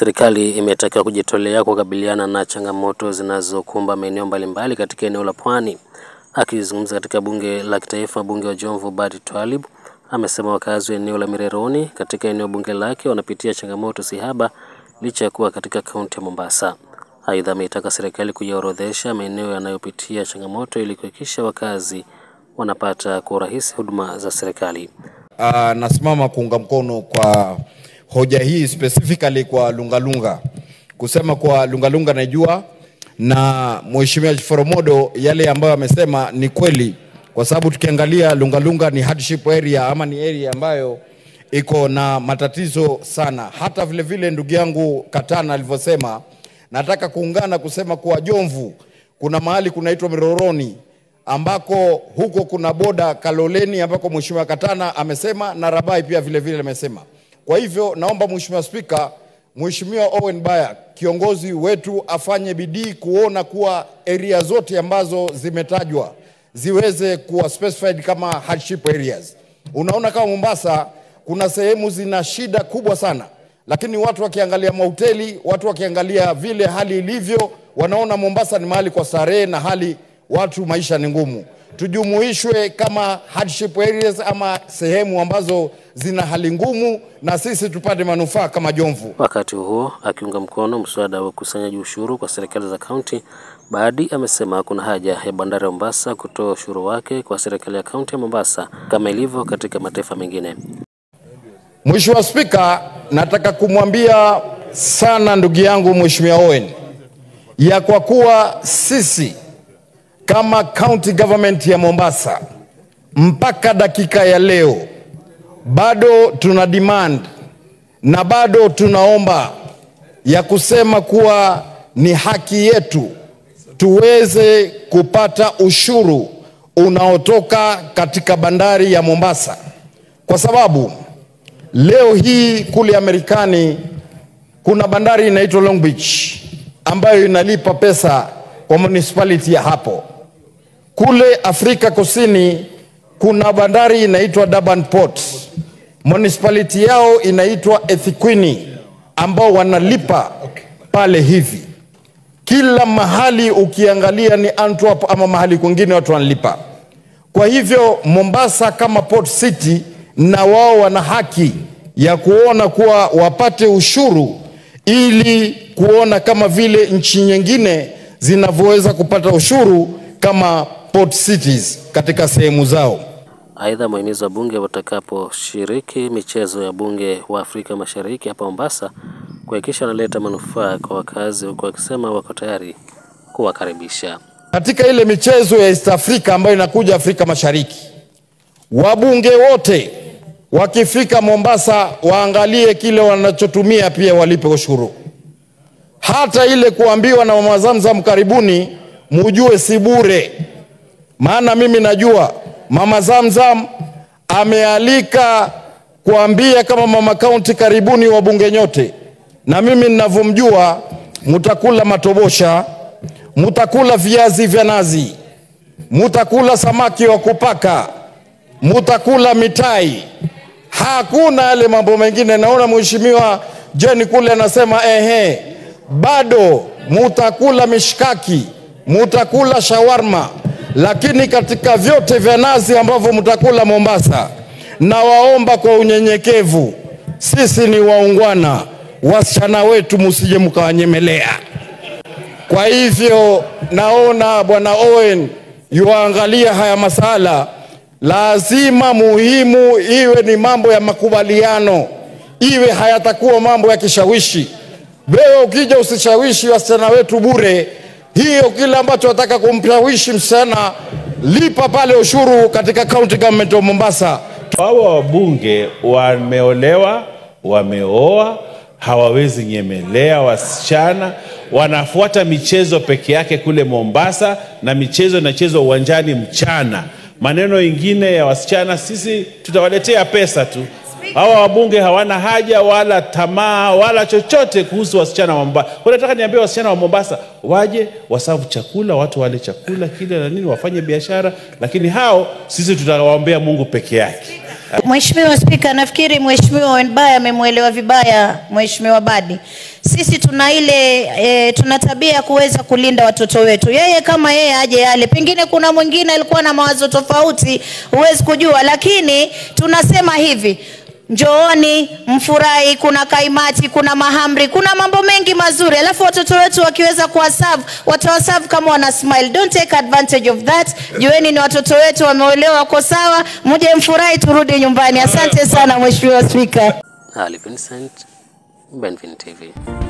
Serikali imetakiwa kujitolea kukabiliana na changamoto zinazokumba maeneo mbalimbali katika eneo la Pwani. Akizungumza katika bunge la kitaifa, mbunge wa Jomvu Badi Twalib amesema wakazi wa eneo la Mireroni katika eneo bunge lake wanapitia changamoto sihaba licha ya kuwa katika kaunti ya Mombasa. Aidha, ameitaka serikali kuyaorodhesha maeneo yanayopitia changamoto ili kuhakikisha wakazi wanapata kwa urahisi huduma za serikali. Uh, nasimama kuunga mkono kwa hoja hii specifically kwa Lungalunga, kusema kwa Lungalunga najua na Mheshimiwa Foromodo yale ambayo amesema ni kweli, kwa sababu tukiangalia Lungalunga ni hardship area ama ni area ambayo iko na matatizo sana. Hata vile vile ndugu yangu Katana alivyosema, nataka kuungana kusema kuwa Jomvu kuna mahali kunaitwa Miroroni ambako huko kuna boda Kaloleni ambako Mheshimiwa Katana amesema na Rabai pia vile vile amesema. Kwa hivyo naomba Mheshimiwa Spika, Mheshimiwa Owen Baya kiongozi wetu afanye bidii kuona kuwa area zote ambazo zimetajwa ziweze kuwa specified kama hardship areas. Unaona kama Mombasa kuna sehemu zina shida kubwa sana, lakini watu wakiangalia mahoteli, watu wakiangalia vile hali ilivyo, wanaona Mombasa ni mahali kwa starehe na hali watu maisha ni ngumu. Tujumuishwe kama hardship areas ama sehemu ambazo zina hali ngumu, na sisi tupate manufaa kama Jomvu. Wakati huo akiunga mkono mswada wa ukusanyaji ushuru kwa serikali za kaunti, Badi amesema kuna haja ya bandari ya Mombasa kutoa ushuru wake kwa serikali ya kaunti ya Mombasa kama ilivyo katika mataifa mengine. Mheshimiwa Spika, nataka kumwambia sana ndugu yangu Mheshimiwa Owen ya kwa kuwa sisi kama county government ya Mombasa mpaka dakika ya leo bado tuna demand na bado tunaomba ya kusema kuwa ni haki yetu tuweze kupata ushuru unaotoka katika bandari ya Mombasa, kwa sababu leo hii kule Amerikani kuna bandari inaitwa Long Beach ambayo inalipa pesa kwa municipality ya hapo. Kule Afrika Kusini kuna bandari inaitwa Durban Port, municipality yao inaitwa Ethekwini ambao wanalipa pale hivi. Kila mahali ukiangalia ni Antwerp ama mahali kwingine watu wanalipa. Kwa hivyo Mombasa kama port city, na wao wana haki ya kuona kuwa wapate ushuru ili kuona kama vile nchi nyingine zinavyoweza kupata ushuru kama port cities katika sehemu zao. Aidha, mwahimiza bunge watakaposhiriki michezo ya bunge wa Afrika Mashariki hapa Mombasa kuhakikisha wanaleta manufaa kwa wakazi, huku wakisema wako tayari kuwakaribisha katika ile michezo ya East Africa ambayo inakuja Afrika Mashariki. Wabunge wote wakifika Mombasa waangalie kile wanachotumia, pia walipe ushuru. Hata ile kuambiwa na Mama Zamzam karibuni, mujue si bure, maana mimi najua Mama Zamzam amealika kuambia kama mama kaunti, karibuni wabunge nyote, na mimi ninavyomjua, mutakula matobosha, mutakula viazi vya nazi, mutakula samaki wa kupaka, mutakula mitai, hakuna yale mambo mengine. Naona mheshimiwa Jeni kule anasema ehe, bado mutakula mishkaki, mutakula shawarma, lakini katika vyote vya nazi ambavyo mtakula Mombasa, na waomba kwa unyenyekevu, sisi ni waungwana, wasichana wetu musije mkawanyemelea. Kwa hivyo naona bwana Owen yuangalia haya masala, lazima muhimu iwe ni mambo ya makubaliano, iwe hayatakuwa mambo ya kishawishi. Wewe ukija usishawishi wasichana wetu bure, hiyo kile ambacho wataka kumshawishi msichana, lipa pale ushuru katika county government of Mombasa. Hawa wabunge wameolewa, wameoa, hawawezi nyemelea wasichana, wanafuata michezo peke yake kule Mombasa, na michezo inachezwa uwanjani mchana. Maneno ingine ya wasichana, sisi tutawaletea pesa tu. Hawa wabunge hawana haja wala tamaa wala chochote kuhusu wasichana wa Mombasa. Kwa nataka niambie wasichana wa Mombasa waje wasavu chakula, watu wale chakula kile na nini, wafanye biashara, lakini hao sisi tutawaombea Mungu peke yake. Mheshimiwa Spika, nafikiri Mheshimiwa Wenbaya amemwelewa vibaya Mheshimiwa Badi. Sisi tuna ile e, tuna tabia ya kuweza kulinda watoto wetu. Yeye kama yeye aje yale, pengine kuna mwingine alikuwa na mawazo tofauti, huwezi kujua, lakini tunasema hivi Njooni mfurahi, kuna kaimati, kuna mahamri, kuna mambo mengi mazuri. Alafu watoto wetu wakiweza kuwaserve, watawaserve kama wana smile. Don't take advantage of that. Jueni ni watoto wetu wameolewa, wako sawa, mje mfurahi, turudi nyumbani. Asante sana Mheshimiwa Spika. Ali Vincent, Benvin TV.